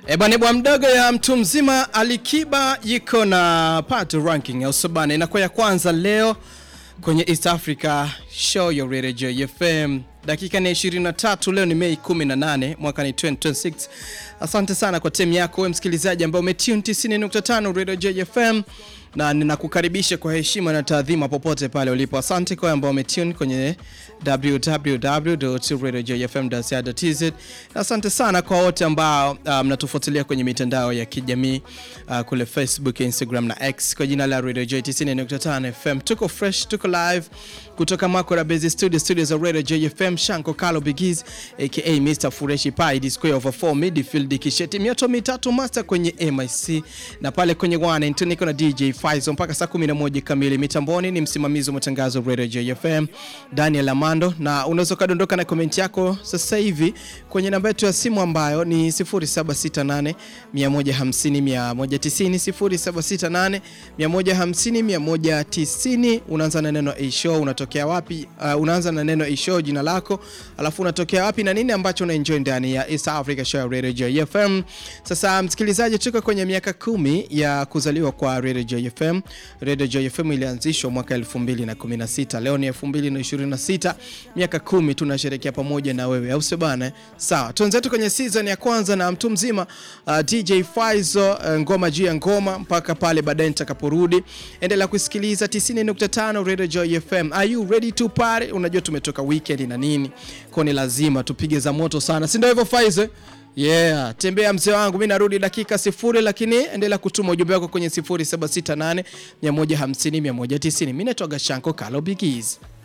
E bwana bwa mdogo ya mtu mzima Alikiba yiko na pato ranking ya usobana inakuwa ya kwanza leo kwenye East Africa Show ya Radio Joy FM. Dakika ni 23, leo ni Mei 18 mwaka ni 2026. Asante sana kwa timu yako wewe msikilizaji ambaye umetune 90.5 Radio Joy FM na ninakukaribisha kwa heshima na taadhima popote pale ulipo. Asante kwa ambao umetune kwenye www.radiojoyfm.co.tz. Asante sana kwa wote ambao mnatufuatilia um, kwenye mitandao ya kijamii uh, kule Facebook, Instagram na X kwa jina la Radio Joy 90.5 FM. Tuko fresh, tuko live kutoka Makora Base Studio, studio za Radio Joy FM. Shanko Kalo Bigiz aka Mr Fureshi Pai D square over 4 midfield kisheti mioto mitatu master kwenye MIC na pale kwenye one niko na DJ Faizo mpaka saa 11 kamili. Mitamboni ni msimamizi wa matangazo Radio Joy FM Daniel Amando, na unaweza kadondoka na comment yako sasa hivi kwenye namba yetu ya simu ambayo ni 0768 150 190 0768 150 190. Unaanza na neno A show, unatokea wapi? Uh, unaanza na neno A show, jina lako, alafu unatokea wapi na nini ambacho una enjoy ndani ya East Africa Show Radio Joy FM. Sasa msikilizaji, tuko kwenye miaka kumi ya kuzaliwa kwa Radio Joy FM. Radio Joy FM ilianzishwa mwaka 2016. Leo ni 2026, miaka kumi tunasherehekea pamoja na wewe, au sio bana? Sawa, tuanzetu kwenye season ya kwanza na mtu mzima uh, DJ Faizo uh, ngoma juu ya ngoma mpaka pale baadaye nitakaporudi. Endelea kusikiliza 90.5 Radio Joy FM. Are you ready to party? Unajua tumetoka weekend na nini, kwa ni lazima tupige za moto sana, si ndio hivyo Faizo? Yeah, tembea mzee wangu, mimi narudi dakika sifuri, lakini endelea kutuma ujumbe wako kwenye 0768 150 190. Mimi naitwa Gashanko Kalo Bigiz.